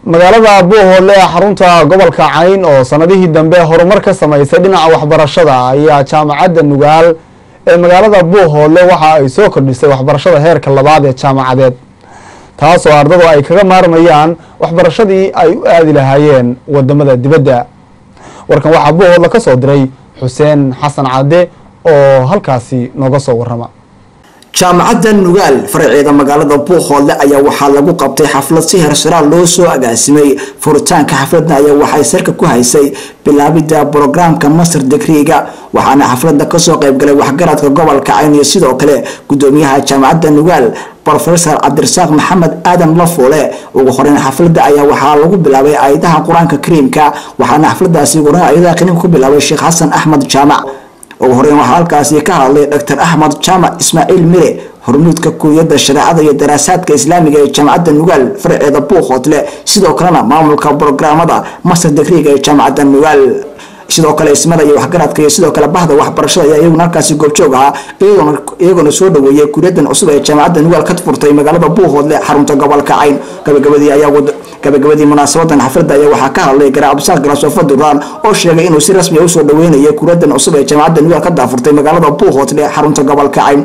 magaalada buuhoodle ee xarunta gobolka cayn oo sanadihii dambe horumar ka samaysay dhinaca waxbarashada ayaa jaamacadda nugaal ee magaalada buuhoodle waxa ay soo kordhisay waxbarashada heerka labaad ee jaamacadeed taasoo ardadu ay kaga maarmayaan waxbarashadii ay u aadi lahaayeen wadamada dibadda warkan waxaa buuhoodle ka soo diray xuseen xasan cadde oo halkaasi nooga soo warrama jaamacadda nugaal faraceeda magaalada buuhoodle ayaa waxaa lagu qabtay xaflad si hersaraal loo soo agaasimay furitaanka xafladna ayaa waxay sarka ku haysay bilaabidda brograamka master degriga waxaana xafladda kasoo qaybgalay waxgaradka gobolka cayn iyo sidoo kale gudoomiyaha jaamacadda nugaal rofesor cabdirasaaq maxamed aadan lafoole ugu horeyn xafladda ayaa waxaa lagu bilaabay aayadaha qur-aanka kariimka waxaana xafladaasi uguhoreyn aayadaha kariimka ku bilaabay sheekh xasan axmed jaamac ugu horeyn waxaa halkaasi ka hadlay dr axmed jaamac ismaaciil mire hormuudka kuuriyadda shareecada iyo daraasaadka islaamiga ee jaamacadda nugaal faraceeda buuqoodle sidoo kalena maamulka brograamada master degriga ee jaamacadda nugaal sidoo kale ismada iyo waxgaradka iyo sidoo kale bahda waxbarashada ayaa iyaguna halkaasi goobjoog ahaa iyagoona soo dhaweeyay kuuriyadan cusub ee jaamacadda nugaal ka furtay magaalada buuhoodle xarunta gobolka cayn gabagabadii ayaa gabagabadii munaasabadan xafladda ayaa waxaa ka hadlay garaa cabdisaaq galaasofo duraan oo sheegay inuu si rasmi a usoo dhaweynayay kuuriyadan cusub ee jaamacadda nugaal ka daafurtay magaalada buuhoodle xarunta gobolka cayn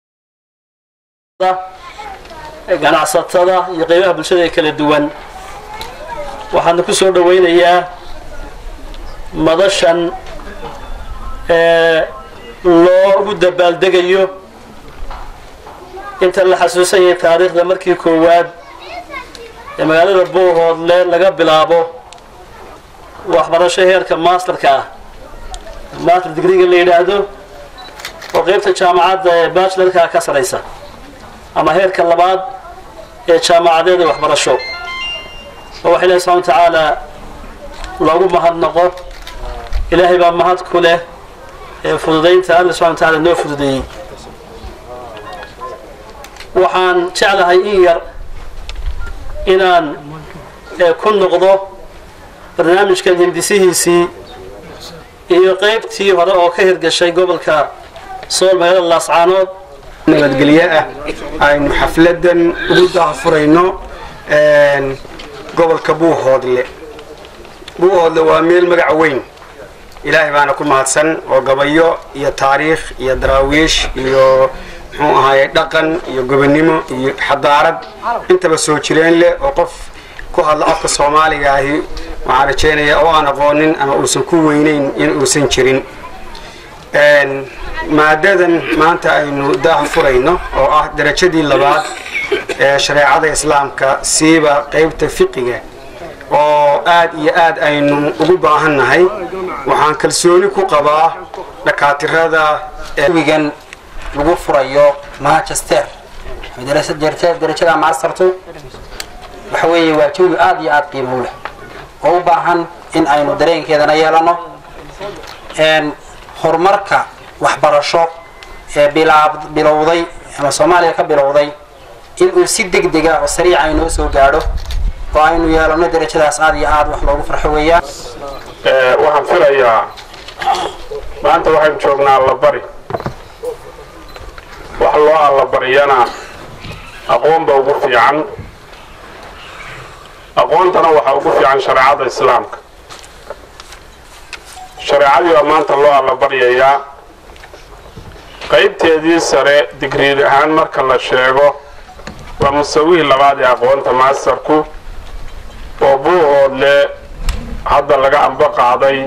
ganacsatada iyo qeybaha bulshada ee kala duwan waxaana ku soo dhaweynayaa madashan ee loogu dabaaldegayo inta la xasuusan yahay taariikhda markii koowaad ee magaalada buuhoodle laga bilaabo waxbarasho heerka masterka ah master digriga la yidhaahdo oo qeybta jaamacadda ee bachelorka ka saraysa ama heerka labaad ee jaamacadeed ee waxbarasho oo waxa ilahi subxana wa tacaala loogu mahadnaqo ilaahay baa mahad ku leh ee fududaynta alla subxana wa tacaala noo fududeeyey waxaan jeclahay in yar inaan ku noqdo barnaamijkan hindisihiisii iyo qeybtii hore oo ka hirgashay gobolka sool magaalada laascaanood nabadgelyo ah aynu xafladan ugu daahfurayno gobolka buuhoodle buuhoodle waa meel magaca weyn ilaahay baana ku mahadsan oo gabayo iyo taariikh iyo daraawiish iyo muxuu ahaaye dhaqan iyo gobonnimo iyo xadaarad intaba soo jireen leh oo qof ku hadla afka soomaaliga ahi waxaan rajaynayaa oo aan aqoonin ama uusan ku weynayn in uusan jirin maadadan maanta aynu daaha furayno oo ah darajadii labaad ee shareecada islaamka siiba qeybta fiqiga oo aad iyo aad aynu ugu baahannahay waxaan kalsooni ku qabaa dhakaatirada wigan lagu furayo manchester darajada mastertu waxa weeye waa jawi aad iyo aad qiimo leh oo u baahan in aynu dareenkeedana yeelano horumarka waxbarasho ee bilowday ama soomaaliya ka bilowday inuu si deg dega oo sariica aynoo soo gaadho oo aynu yeelano darajadaas aad iyo aad wax loogu farxo weeyaan waxaan filayaa maanta waxaynu joognaa allabari wax loo allabariyana aqoonba ugu fiican aqoontana waxaa ugu fiican shareecada islaamka shareecadii baa maanta loo allabaryayaa qaybteedii sare digriid ahaan marka la sheego waa musawihii labaad ee aqoonta masterku oo buuhoodle hadda laga amba qaaday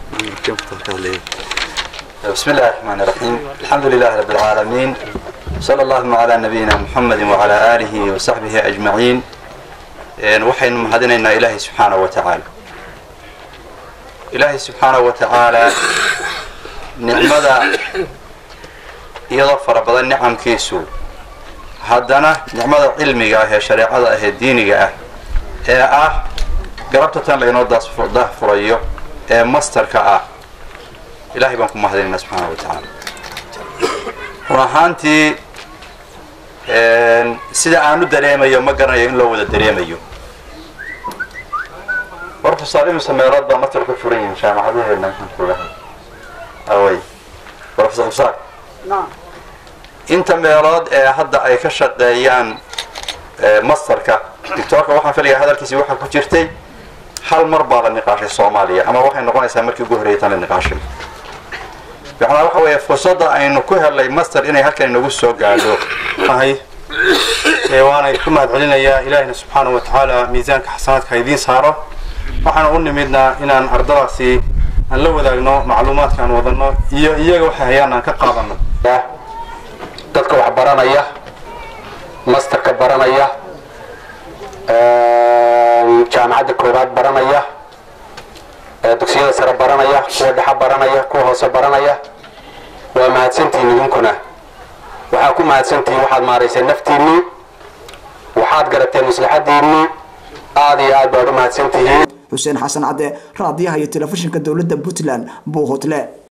بسم الله الرحمن الرحيم الحمد لله رب العالمين صلى الله على نبينا محمد وعلى آله وصحبه أجمعين waxaynu mahadinaynaa ilaahay subxaanaه wa tacaala ilaahay subxaanaه wa tacaala nicmada iyadoo fara badan nicamkiisu haddana nicmada cilmiga ah ee shareecada ah ee diiniga ah ee ah garabta tan laynoo daahfurayo ee masterka ah ilahay baan ku mahadinaynaa subxaana wa tacaala run ahaantii sida aanu dareemayo ma garanayo in loo wada dareemayo brofesor imisa meelood baa master ka furan yihiin jaamacadaheena maxaankuulahay away brofesor usaaq inta meelood ee hadda ay ka shaqeeyaan masterka doctoorka waxaan filayaa hadalkiisi waxaa ku jirtay hal mar baa la niqaashay soomaaliya ama waxay noqonaysaa markii ugu horreeyay tan la niqaashay macnaa waxa weeye fursadda aynu ku helnay master inay halkan inagu soo gaadho ahay ee waanay ku mahadcelinayaa ilaahina subxaana wa tacaala miisaanka xasanaadka idiin saaro waxaan u nimidnaa inaan ardadaasi aan la wadaagno macluumaadka aan wadano iyo iyaga waxay hayaan aan ka qaadano dadka wax baranaya masterka baranaya jaamacadda koobaad baranaya dugsiyada sare baranaya kuwa dhexa baranaya kuwa hoose baranaya waa mahadsantihiin idinkuna waxaa ku mahadsantihiin waxaad maarayseen naftiinnii waxaad garateen maslaxadiinnii aada iyo aad baad u mahadsantihiin xuseen xasan cadde raadiyaha iyo telefishinka dowladda puntland buuhoodle